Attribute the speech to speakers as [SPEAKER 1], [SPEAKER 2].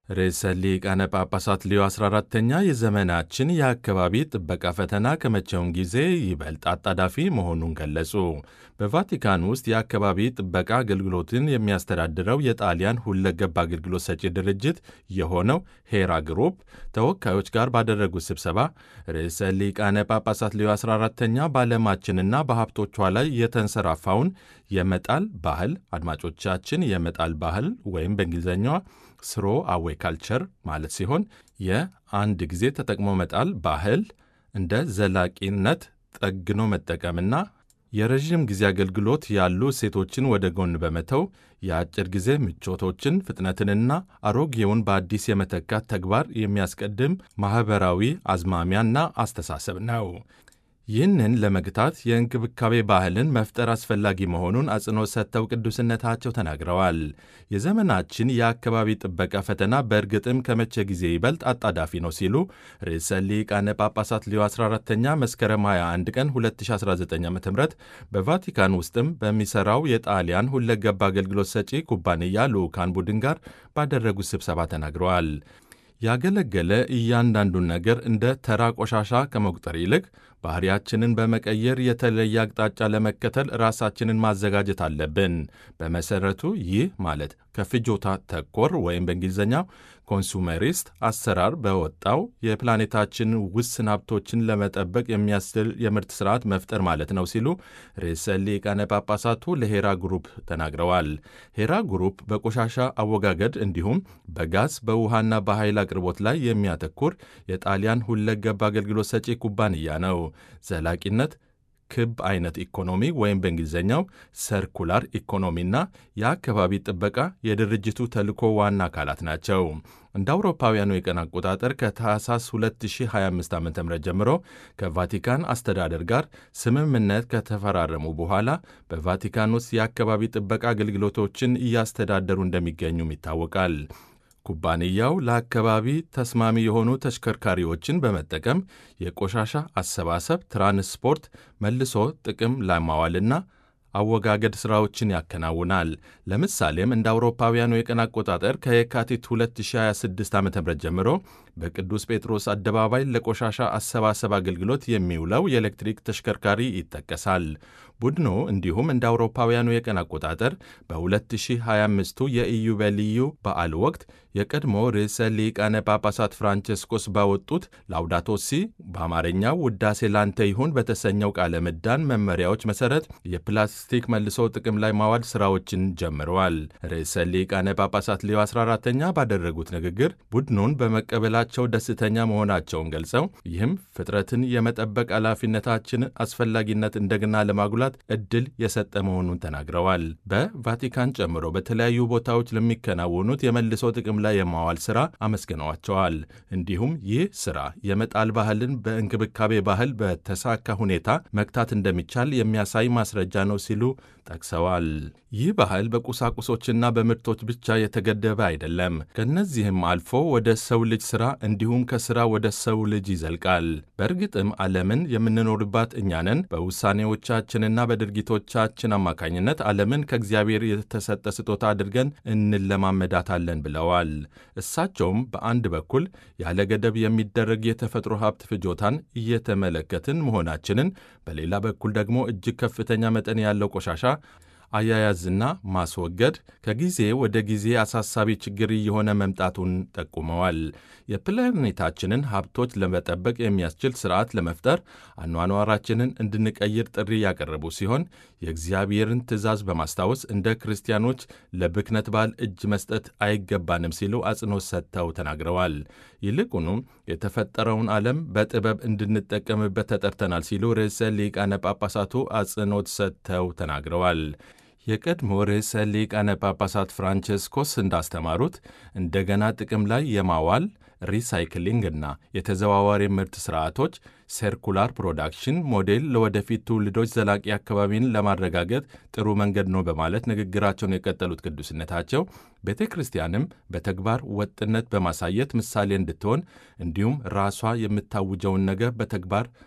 [SPEAKER 1] ርዕሰ ሊቃነ ጳጳሳት ሌዮ 14ተኛ የዘመናችን የአካባቢ ጥበቃ ፈተና ከመቼውም ጊዜ ይበልጥ አጣዳፊ መሆኑን ገለጹ። በቫቲካን ውስጥ የአካባቢ ጥበቃ አገልግሎትን የሚያስተዳድረው የጣሊያን ሁለገብ አገልግሎት ሰጪ ድርጅት የሆነው ሄራ ግሩፕ ተወካዮች ጋር ባደረጉት ስብሰባ ርዕሰ ሊቃነ ጳጳሳት ሌዮ 14ተኛ በዓለማችንና በሀብቶቿ ላይ የተንሰራፋውን የመጣል ባህል አድማጮቻችን የመጣል ባህል ወይም በእንግሊዝኛዋ ስሮ አዌ ካልቸር ማለት ሲሆን የአንድ ጊዜ ተጠቅሞ መጣል ባህል እንደ ዘላቂነት ጠግኖ መጠቀምና የረዥም ጊዜ አገልግሎት ያሉ እሴቶችን ወደ ጎን በመተው የአጭር ጊዜ ምቾቶችን ፍጥነትንና አሮጌውን በአዲስ የመተካት ተግባር የሚያስቀድም ማኅበራዊ አዝማሚያና አስተሳሰብ ነው። ይህንን ለመግታት የእንክብካቤ ባህልን መፍጠር አስፈላጊ መሆኑን አጽንኦት ሰጥተው ቅዱስነታቸው ተናግረዋል። የዘመናችን የአካባቢ ጥበቃ ፈተና በእርግጥም ከመቼ ጊዜ ይበልጥ አጣዳፊ ነው ሲሉ ርዕሰ ሊቃነ ጳጳሳት ሌዮ 14ተኛ መስከረም 21 ቀን 2019 ዓ ም በቫቲካን ውስጥም በሚሠራው የጣሊያን ሁለገብ አገልግሎት ሰጪ ኩባንያ ልዑካን ቡድን ጋር ባደረጉት ስብሰባ ተናግረዋል። ያገለገለ እያንዳንዱን ነገር እንደ ተራ ቆሻሻ ከመቁጠር ይልቅ ባህሪያችንን በመቀየር የተለየ አቅጣጫ ለመከተል ራሳችንን ማዘጋጀት አለብን። በመሰረቱ ይህ ማለት ከፍጆታ ተኮር ወይም በእንግሊዝኛው ኮንሱመሪስት አሰራር በወጣው የፕላኔታችን ውስን ሀብቶችን ለመጠበቅ የሚያስችል የምርት ስርዓት መፍጠር ማለት ነው ሲሉ ርዕሰ ሊቃነ ጳጳሳቱ ለሄራ ግሩፕ ተናግረዋል። ሄራ ግሩፕ በቆሻሻ አወጋገድ እንዲሁም በጋዝ በውሃና በኃይል አቅርቦት ላይ የሚያተኩር የጣሊያን ሁለገብ አገልግሎት ሰጪ ኩባንያ ነው። ዘላቂነት ክብ አይነት ኢኮኖሚ ወይም በእንግሊዝኛው ሰርኩላር ኢኮኖሚና የአካባቢ ጥበቃ የድርጅቱ ተልዕኮ ዋና አካላት ናቸው። እንደ አውሮፓውያኑ የቀን አቆጣጠር ከታህሳስ 2025 ዓ ም ጀምሮ ከቫቲካን አስተዳደር ጋር ስምምነት ከተፈራረሙ በኋላ በቫቲካን ውስጥ የአካባቢ ጥበቃ አገልግሎቶችን እያስተዳደሩ እንደሚገኙም ይታወቃል። ኩባንያው ለአካባቢ ተስማሚ የሆኑ ተሽከርካሪዎችን በመጠቀም የቆሻሻ አሰባሰብ፣ ትራንስፖርት፣ መልሶ ጥቅም ላይ ማዋልና አወጋገድ ሥራዎችን ያከናውናል። ለምሳሌም እንደ አውሮፓውያኑ የቀን አቆጣጠር ከየካቲት 2026 ዓ ም ጀምሮ በቅዱስ ጴጥሮስ አደባባይ ለቆሻሻ አሰባሰብ አገልግሎት የሚውለው የኤሌክትሪክ ተሽከርካሪ ይጠቀሳል። ቡድኑ እንዲሁም እንደ አውሮፓውያኑ የቀን አቆጣጠር በ2025ቱ የኢዮቤልዩ በዓል ወቅት የቀድሞ ርዕሰ ሊቃነ ጳጳሳት ፍራንቸስኮስ ባወጡት ላውዳቶ ሲ በአማርኛው ውዳሴ ላንተ ይሁን በተሰኘው ቃለ ምዕዳን መመሪያዎች መሠረት የፕላስቲክ መልሶ ጥቅም ላይ ማዋል ሥራዎችን ጀምረዋል። ርዕሰ ሊቃነ ጳጳሳት ሌዮ 14ተኛ ባደረጉት ንግግር ቡድኑን በመቀበላቸው ደስተኛ መሆናቸውን ገልጸው ይህም ፍጥረትን የመጠበቅ ኃላፊነታችን አስፈላጊነት እንደገና ለማጉላት ዕድል የሰጠ መሆኑን ተናግረዋል። በቫቲካን ጨምሮ በተለያዩ ቦታዎች ለሚከናወኑት የመልሶ ጥቅም ላይ የማዋል ሥራ አመስግነዋቸዋል። እንዲሁም ይህ ሥራ የመጣል ባህልን በእንክብካቤ ባህል በተሳካ ሁኔታ መግታት እንደሚቻል የሚያሳይ ማስረጃ ነው ሲሉ ጠቅሰዋል። ይህ ባህል በቁሳቁሶችና በምርቶች ብቻ የተገደበ አይደለም። ከእነዚህም አልፎ ወደ ሰው ልጅ ሥራ እንዲሁም ከሥራ ወደ ሰው ልጅ ይዘልቃል። በእርግጥም ዓለምን የምንኖርባት እኛንን በውሳኔዎቻችንና በድርጊቶቻችን አማካኝነት ዓለምን ከእግዚአብሔር የተሰጠ ስጦታ አድርገን እንለማመዳታለን ብለዋል። እሳቸውም በአንድ በኩል ያለ ገደብ የሚደረግ የተፈጥሮ ሀብት ፍጆታን እየተመለከትን መሆናችንን፣ በሌላ በኩል ደግሞ እጅግ ከፍተኛ መጠን ያለው ቆሻሻ አያያዝና ማስወገድ ከጊዜ ወደ ጊዜ አሳሳቢ ችግር እየሆነ መምጣቱን ጠቁመዋል። የፕላኔታችንን ሀብቶች ለመጠበቅ የሚያስችል ስርዓት ለመፍጠር አኗኗራችንን እንድንቀይር ጥሪ ያቀረቡ ሲሆን የእግዚአብሔርን ትእዛዝ በማስታወስ እንደ ክርስቲያኖች ለብክነት በዓል እጅ መስጠት አይገባንም ሲሉ አጽንኦት ሰጥተው ተናግረዋል። ይልቁኑም የተፈጠረውን ዓለም በጥበብ እንድንጠቀምበት ተጠርተናል ሲሉ ርዕሰ ሊቃነ ጳጳሳቱ አጽንኦት ሰጥተው ተናግረዋል። የቀድሞ ርዕሰ ሊቃነ ጳጳሳት ፍራንቸስኮስ እንዳስተማሩት እንደገና ጥቅም ላይ የማዋል ሪሳይክሊንግ እና የተዘዋዋሪ ምርት ስርዓቶች ሰርኩላር ፕሮዳክሽን ሞዴል ለወደፊት ትውልዶች ዘላቂ አካባቢን ለማረጋገጥ ጥሩ መንገድ ነው በማለት ንግግራቸውን የቀጠሉት ቅዱስነታቸው ቤተ ክርስቲያንም በተግባር ወጥነት በማሳየት ምሳሌ እንድትሆን እንዲሁም ራሷ የምታውጀውን ነገር በተግባር